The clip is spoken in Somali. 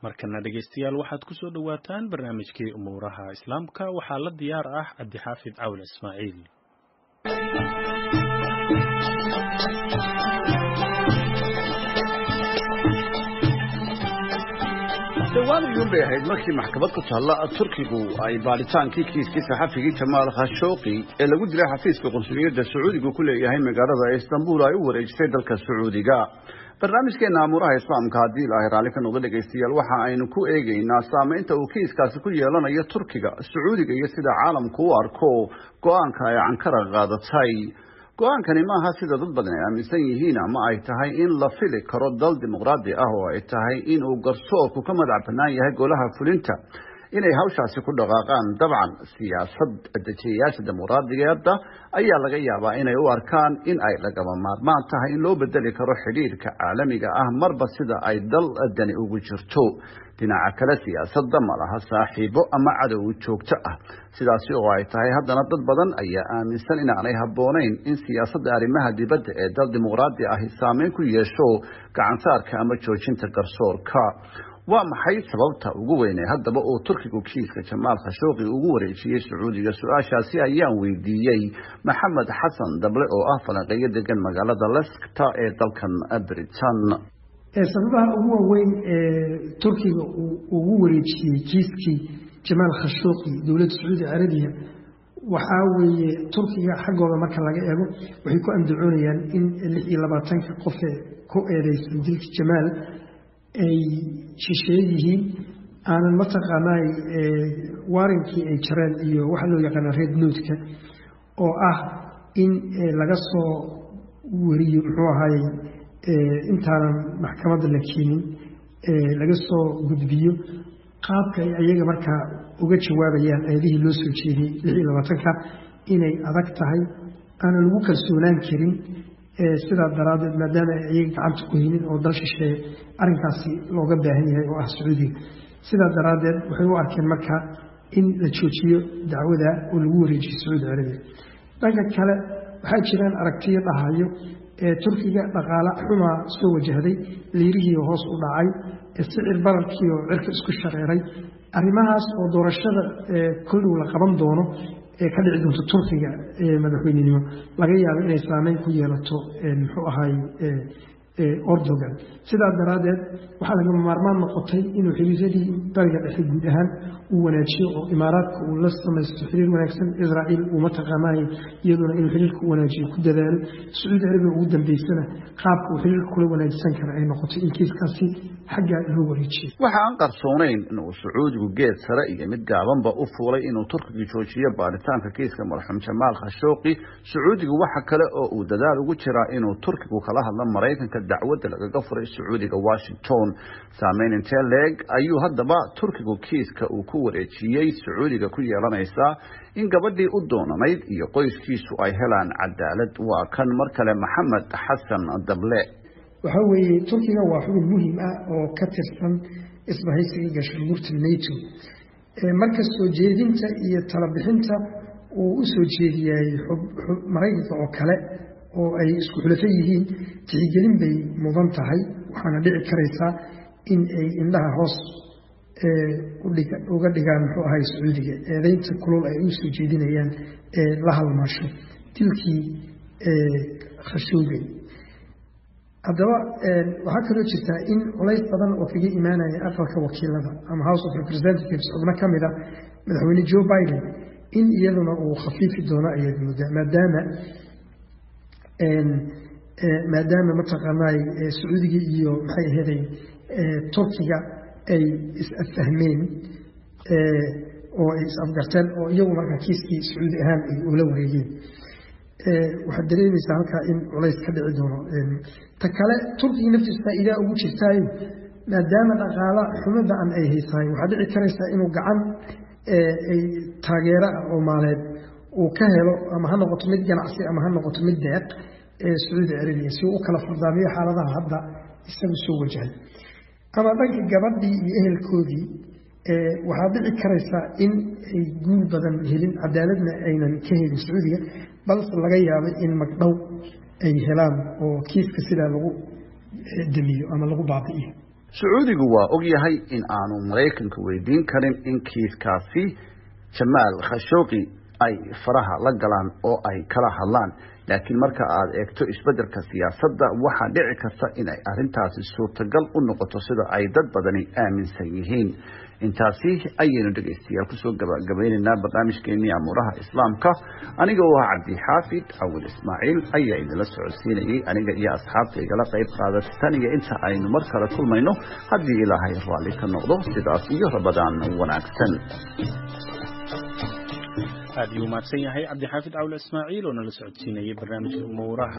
markana dhegaystayaal waxaad ku soo dhowaataan barnaamijkii umuuraha islaamka waxaa la diyaar ah cabdixaafid cawl ismaaciil dhowaan iyuun bay ahayd markii maxkamad ku taalla turkigu ay baadhitaankii kiiskii saxafigii jamaal khashooqi ee lagu dilay xafiiska qunsuliyadda sacuudigu ku leeyahay magaalada istanbul ay u wareejisay dalka sacuudiga barnaamijkeena amuuraha islaamka haddii ilaahay raalli ka noqdo dhegaystayaal waxa aynu ku eegaynaa saamaynta uu kiiskaasi ku yeelanayo turkiga sacuudiga iyo sida caalamku u arko go-aanka ay cankara qaadatay go-aankani maaha sida dad badan ay aaminsan yihiin ama ay tahay in la fili karo dal dimuqraadi ah oo ay tahay in uu garsoorku ka madax bannaan yahay golaha fulinta inay hawshaasi ku dhaqaaqaan dabcan siyaasad dejiyayaasha dimuqraadigeeda ayaa laga yaabaa inay u arkaan in ay lagama maarmaan tahay in loo bedeli karo xidhiirka caalamiga ah marba sida ay dal dani ugu jirto dhinaca kale siyaasadda ma laha saaxiibo ama cadow joogto ah sidaasi oo ay tahay haddana dad badan ayaa aaminsan inaanay habboonayn in siyaasadda arrimaha dibadda ee dal dimuqraadi ahi saameyn ku yeesho gacansaarka ama joojinta garsoorka waa maxay sababta ugu weynee haddaba uu turkigu kiiska jamaal khashooqi ugu wareejiyey sacuudiga su-aashaasi ayaan weydiiyey maxamed xasan dable oo ah falanqeeyo degan magaalada leskta ee dalkan britain sababaha ugu waaweyn ee turkiga uu ugu wareejiyey kiiskii jamaal khashooqi dowladda sacuudi carabiya waxaa weeye turkiga xaggooda marka laga eego waxay ku andacoonayaan in lix iyo labaatanka qofee ku eedeysan dilka jamaal ay shisheeye yihiin aanan mataqaanaa waarinkii ay jareen iyo waxa loo yaqaana red noodka oo ah in laga soo wariyo muxuu ahaayey intaanan maxkamadda la keenin laga soo gudbiyo qaabka ay ayaga markaa uga jawaabayaan eedihii loo soo jeediyey lix iyo labaatanka inay adag tahay aanan lagu kalsoonaan karin sidaa daraaddeed maadaama ay ayaga gacanta ku haynin oo dal shisheeye arrinkaasi looga baahan yahay oo ah sacuudiga sidaa daraaddeed waxay u arkeen marka in la joojiyo dacwada oo lagu wareejiyo sacuudi carabiya dhanka kale waxaa jiraan aragtiyo dhahayo ee turkiga dhaqaale xumaa soo wajahday liirihii hoos u dhacay sicir bararkii oo cirka isku shareeray arrimahaas oo doorashada koldhow la qaban doono ee ka dhici doonto turkiga madaxweynenimo laga yaabo inay saameyn ku yeelato muxuu ahaay ordogan sidaa daraaddeed waxaa lagama maarmaan noqotay inuu xiriiradii bariga dhexe guud ahaan uu wanaajiyo oo imaaraadka uu la samaysto xiriir wanaagsan israa'iil uu mataqaanaay iyaduna inuu xiriirka u wanaajiyo ku dadaalo sacuudi arabiya ugu dambeysana qaabka uu xiriirka kula wanaajisan kara ay noqotay in kiiskaasi xaggaa loo wareejiyo waxa aan qarsoonayn inuu sacuudigu geed sare iyo mid gaabanba u fuulay inuu turkigu joojiyo baaritaanka kiiska marxuum jamaal khashooqi sacuudigu waxa kale oo uu dadaal ugu jiraa inuu turkigu kala hadlo maraykanka dacwadda lagaga furay sacuudiga washington saameyn intee leeg ayuu haddaba turkigu kiiska uu ku wareejiyey sacuudiga ku yeelanaysaa in gabadhii u doonanayd iyo qoyskiisu ay helaan cadaalad waa kan mar kale maxamed xasan dable waxaa weeye turkiga waa xubin muhim ah oo ka tirsan isbahaysiga gaashaanbuurta nato marka soo jeedinta iyo talabixinta uu u soo jeediyay maraykanka oo kale oo ay isku xulafo yihiin tixgelin bay mudan tahay waxaana dhici karaysaa in ay indhaha hoos uga dhigaan muxuu ahay sacuudiga eedeynta kulul ay u soo jeedinayaan ee la halmaasho dilkii khashoogay haddaba waxaa kaloo jirtaa in culays badan oo kaga imaanaya aqalka wakiilada ama house of representatives xubno ka mid a madaxweyne joe biden in iyaduna uu khafiifi doono ayaad moodaa maadaama maadaama mataqaanaay sacuudiga iyo maxay aheeday turkiga ay is-affahmeen oo ay is-afgarteen oo iyagu markaa kiiskii sacuudi ahaan ay ula wareegeen waxaad dareemaysaa halkaa in culays ka dhici doono ta kale turkiga naftiisa faa'iidaa ugu jirtaayo maadaama dhaqaala xumada an ay haysahay waxaad dhici karaysaa inuu gacan taageero ah oo maaleed uu ka helo ama ha noqoto mid ganacsi ama ha noqoto mid deeq ee sacuudi carabiya si uu u kala fardaamiyo xaaladaha hadda isagu soo wajahay ama dhanka gabadhii iyo ehelkoodii waxaa dhici karaysaa in ay guul badan helin cadaaladna aynan ka helin sacuudiga balse laga yaabay in magdhow ay helaan oo kiiska sidaa lagu damiyo ama lagu baabi'iyo sacuudigu waa og yahay in aanu maraykanka weydiin karin in kiiskaasi jamaal khashooqi ay faraha la galaan oo ay kala hadlaan laakiin marka aad eegto isbeddelka siyaasadda waxaa dhici karta in ay arrintaasi suurtagal u noqoto sida ay dad badani aaminsan yihiin intaasi ayaynu dhegaystayaal kusoo gabagabaynaynaa barnaamijkeenii amuuraha islaamka aniga oo ah cabdixaafid awil ismaaciil ayaa idinla socodsiinayay aniga iyo asxaabta igala qayb qaadata tan iyo inta aynu mar kale kulmayno haddii ilaahay raalli ka noqdo sidaas iyo rabadaan wanaagsan aad iyuu mahadsan yahay cabdixaafid cawle ismaaciil oo nala socodsiinayay barnaamijka umuuraha